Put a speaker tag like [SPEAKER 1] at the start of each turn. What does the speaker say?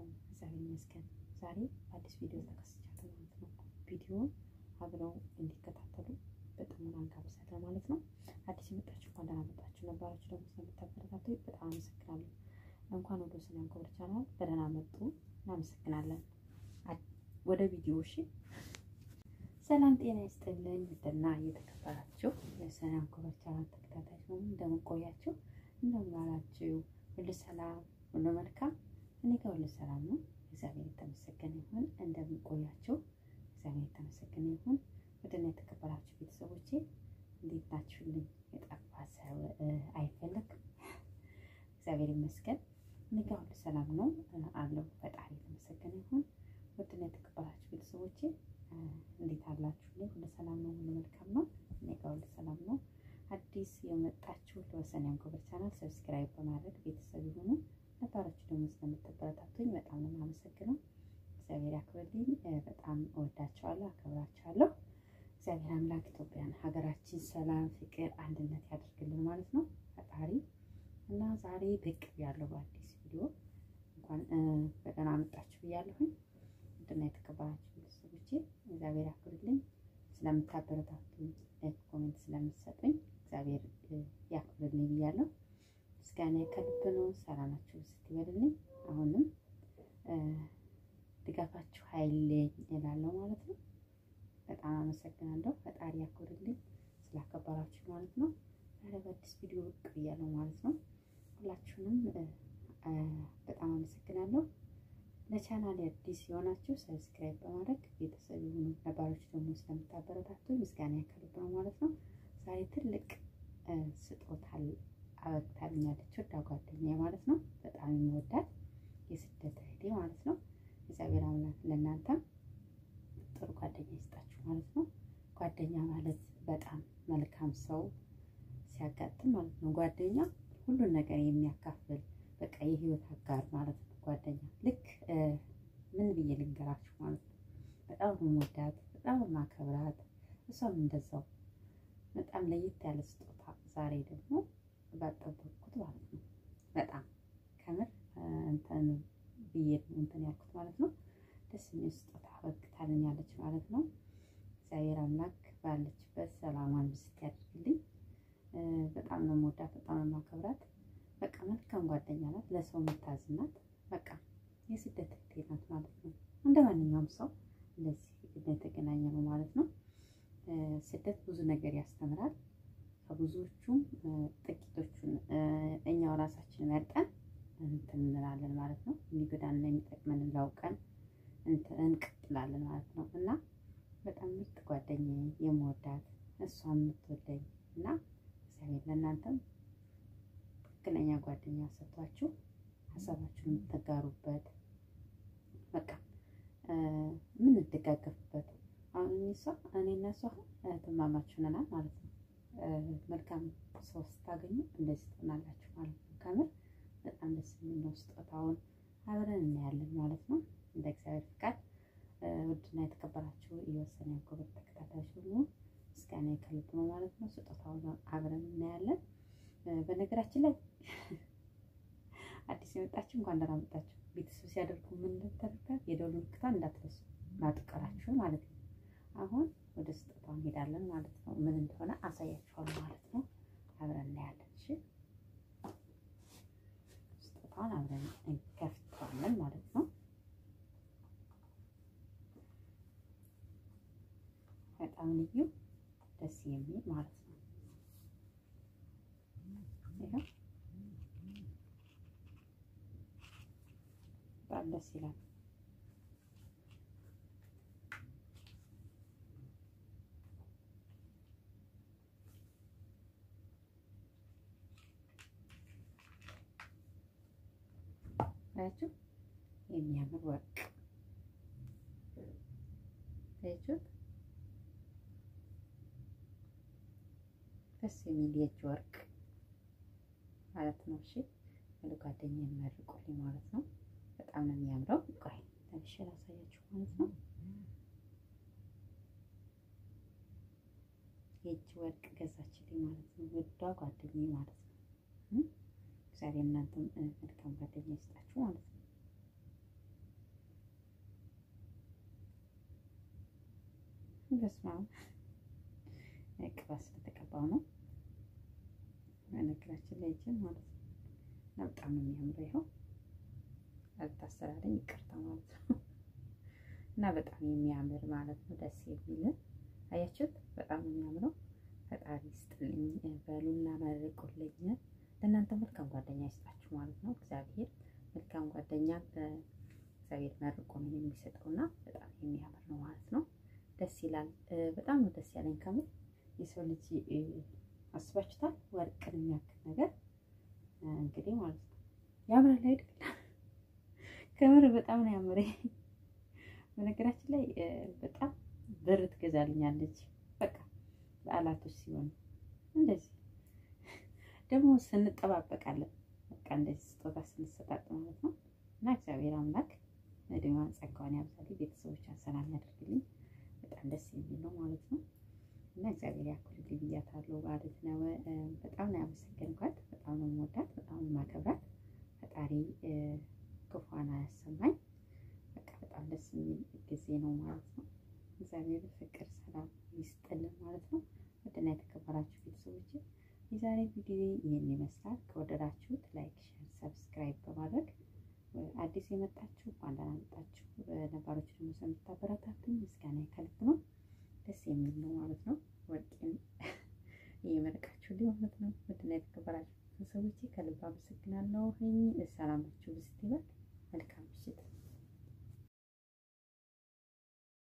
[SPEAKER 1] እግዚአብሔር ይመስገን። ዛሬ አዲስ ቪዲዮ ተከስቻለሁ ማለት ነው። ቪዲዮውን አብረው እንዲከታተሉ በጣም አንጋብዛለሁ ማለት ነው። አዲስ የመጣችሁ እንኳን ደህና መጣችሁ፣ ነባራችሁ ደግሞ ስለምታበረታቱ በጣም አመሰግናለሁ። እንኳን ወደ ሰላም ኮበር ቻናል በደህና መጡ። እናመሰግናለን። ወደ ቪዲዮ እሺ። ሰላም ጤና ይስጥልኝ። ውድና እየተከበራችሁ የሰላም ኮበር ቻናል ተከታታዮች ነው። እንደምን ቆያችሁ? እንደምን ዋላችሁ? ሁሉ ሰላም፣ ሁሉ መልካም። እኔ ጋር ሁሉ ሰላም ነው። እግዚአብሔር የተመሰገነ ይሁን። እንደምን ቆያችሁ? እግዚአብሔር የተመሰገነ ይሁን። ውድና የተከበራችሁ ቤተሰቦቼ እንዴት ናችሁልኝ? የጠፋ ሰው አይፈለግም። እግዚአብሔር ይመስገን። እኔ ጋር ሁሉ ሰላም ነው አለው። ፈጣሪ የተመሰገነ ይሁን። ውድና የተከበራችሁ ቤተሰቦቼ እንዴት አላችሁ? ሁሉ ሰላም ነው፣ ሁሉ መልካም ነው። እኔ ጋር ሁሉ ሰላም ነው። አዲስ የመጣችሁ ለወሰን ያንኮበር ቻናል ሰብስክራይብ በማድረግ ቤተሰብ የሆኑ ነባሮቹ ደግሞ ስለምትበረታቱኝ በጣም ነው የማመሰግነው። እግዚአብሔር ያክብርልኝ። በጣም እወዳቸዋለሁ፣ አከብራቸዋለሁ። እግዚአብሔር አምላክ ኢትዮጵያን ሀገራችን ሰላም፣ ፍቅር፣ አንድነት ያደርግልን ማለት ነው ፈጣሪ እና ዛሬ ብቅ ያለው በአዲስ ቪዲዮ እንኳን በደህና መጣችሁ ብያለሁኝ። ውድና የተከበራችሁ ቤተሰቦቼ እግዚአብሔር ያክብርልኝ። ስለምታበረታቱኝ ኮሜንት ስለምትሰጡኝ እግዚአብሔር ያክብርልኝ ብያለሁ። ምስጋና ከልብ ነው። ሰላማችሁ ስትበልልኝ አሁንም ድጋፋችሁ ኃይለኝ እላለሁ ማለት ነው። በጣም አመሰግናለሁ። ፈጣሪ ያክብርልኝ ስላከበራችሁ ማለት ነው። ዛሬ በአዲስ ቪዲዮ ብቅ ብያለሁ ማለት ነው። ሁላችሁንም በጣም አመሰግናለሁ። ለቻናል አዲስ የሆናችሁ ሰብስክራይብ በማድረግ ቤተሰብ የሆኑ ነባሮች ደግሞ ስለምታበረታቱ ምስጋና ከልብ ነው ማለት ነው። ዛሬ ትልቅ ስጦታ አበግታልኛለች ወዳ ጓደኛዬ ማለት ነው። በጣም የሚወዳት የስደት እህቴ ማለት ነው። እግዚአብሔር አምላክ ለእናንተም ጥሩ ጓደኛ ይስጣችሁ ማለት ነው። ጓደኛ ማለት በጣም መልካም ሰው ሲያጋጥም ማለት ነው። ጓደኛ ሁሉን ነገር የሚያካፍል በቃ የህይወት አጋር ማለት ነው። ጓደኛ ልክ ምን ብዬ ልንገራችሁ ማለት ነው። በጣም የምወዳት በጣም የማከብራት እሷም እንደዛው በጣም ለየት ያለ ስጦታ ዛሬ ደግሞ ባጠበቅኩት ማለት ነው። በጣም ከምር እንትን ብዬ እንትን ያልኩት ማለት ነው። ደስ የሚል ስጦታ አበርክታልኛለች ማለት ነው። እግዚአብሔር አምላክ ባለችበት ሰላሟን ብስት ያደርግልኝ። በጣም ነው የምወዳት፣ በጣም ነው የማከብራት። በቃ መልካም ጓደኛ ናት፣ ለሰው የምታዝን ናት። በቃ የስደት እህቴ ናት ማለት ነው። እንደ ማንኛውም ሰው እንደዚህ የተገናኘ ነው ማለት ነው። ስደት ብዙ ነገር ያስተምራል። ከብዙዎቹም ጥቂቶቹን እኛው ራሳችን መርጠን እንትን እንላለን ማለት ነው። የሚጎዳንና የሚጠቅመን ላውቀን እንቀጥላለን ማለት ነው። እና በጣም ምርጥ ጓደኛዬ የምወዳት እሷን የምትወደኝ እና እግዚአብሔር ለእናንተም ትክክለኛ ጓደኛ ሰጥቷችሁ ሀሳባችሁን የምትጋሩበት በቃ የምንደጋገፍበት አሁን እሷ እኔ እና እሷ እህትማማች ሆነናል ማለት ነው። መልካም ሰው ስታገኙ እንደዚህ ትሆናላችሁ ማለት ነው። ከምር በጣም ደስ የሚል ነው። ስጦታውን አብረን እናያለን ማለት ነው። እንደ እግዚአብሔር ፍቃድ ውድና የተከበራችሁ የወሰን ያንኮበር ተከታታዮች ደግሞ ምስጋና ከልብ ነው ማለት ነው። ስጦታውን አብረን እናያለን። በነገራችን ላይ አዲስ የመጣችሁ እንኳን ደህና መጣችሁ። ቤተሰብ ሲያደርጉ ምን እንደተደረገ የደወል ምልክቷን እንዳትረሱ ማጥቀራችሁ ማለት ነው። አሁን ወደ ስጦታው እንሄዳለን ማለት ነው። ምን እንደሆነ አሳያችኋለሁ ማለት ነው። አብረን እናያለን። እሺ ስጦታውን አብረን እንከፍተዋለን ማለት ነው። በጣም ልዩ ደስ የሚል ማለት ነው። ይኸው በጣም ደስ ይላል። አያችሁ የሚያምር ወርቅ አያችሁት? ደስ የሚል የእጅ ወርቅ ማለት ነው። እሺ ወደ ጓደኛ የሚመርቁልኝ ማለት ነው። በጣም ነው የሚያምረው። ቆይ ለብሼ ላሳያችሁ ማለት ነው። የእጅ ወርቅ ገዛችልኝ ማለት ነው። ውዷ ጓደኛዬ ማለት ነው። እግዚአብሔር እናንተም መልካም ጓደኛ ይስጣችሁ ማለት ነው። በስመ አብ ቅባት ስለተቀባው ነው። በነገራችን ላይ እጅን ማለት ነው እና በጣም ነው የሚያምረው። ይኸው አልታሰራለኝ ይቅርታ ማለት ነው እና በጣም የሚያምር ማለት ነው። ደስ የሚል አያችሁት? በጣም ነው የሚያምረው። ፈጣሪ ይስጥልኝ በሉና መርቁልኝ። ለእናንተ መልካም ጓደኛ ይስጣችሁ ማለት ነው። እግዚአብሔር መልካም ጓደኛ እግዚአብሔር መርቆ ነው የሚሰጠውና በጣም የሚያምር ነው ማለት ነው። ደስ ይላል። በጣም ነው ደስ ያለኝ ከምር የሰው ልጅ አስባችሁታል? ወርቅን የሚያክል ነገር እንግዲህ ማለት ነው ያምራል አይደል? ከምር በጣም ነው ያምረ። በነገራችን ላይ በጣም ብር ትገዛልኛለች በቃ በዓላቶች ሲሆኑ እንደዚህ ደግሞ ስንጠባበቃለን በቃ እንደዚህ ስጦታ ስንሰጣጥ ማለት ነው። እና እግዚአብሔር አምላክ እድሜዋን ጸጋዋን ያብዛልኝ፣ ቤተሰቦቿን ሰላም ያደርግልኝ። በጣም ደስ የሚል ነው ማለት ነው። እና እግዚአብሔር ያክልልኝ ብያታለሁ ማለት ነው። በጣም ነው ያመሰገንኳት። በጣም ነው የምወዳት፣ በጣም ነው የማከብራት። ፈጣሪ ክፉን አያሰማኝ። በቃ በጣም ደስ የሚል ጊዜ ነው ማለት ነው። እግዚአብሔር ፍቅር፣ ሰላም ይስጥልን ማለት ነው። ውድና የተከበራችሁ ቤተሰቦች የዛሬ ቪዲዮ ይህን ይመስላል። ከወደዳችሁት ላይክ፣ ሼር፣ ሰብስክራይብ በማድረግ አዲስ የመጣችሁ እንኳን ደህና መጣችሁ። ነባሮች ደግሞ ስለምታበረታቱኝ ምስጋና ከልብ ነው። ደስ የሚል ነው ማለት ነው። ወርቄን እየመረቃችሁ ሊሆነት ነው። ውድና የተከበራችሁ ቤተሰቦች ከልብ አመሰግናለሁ። ሰላማችሁ ብስት ይበል። መልካም ምሽት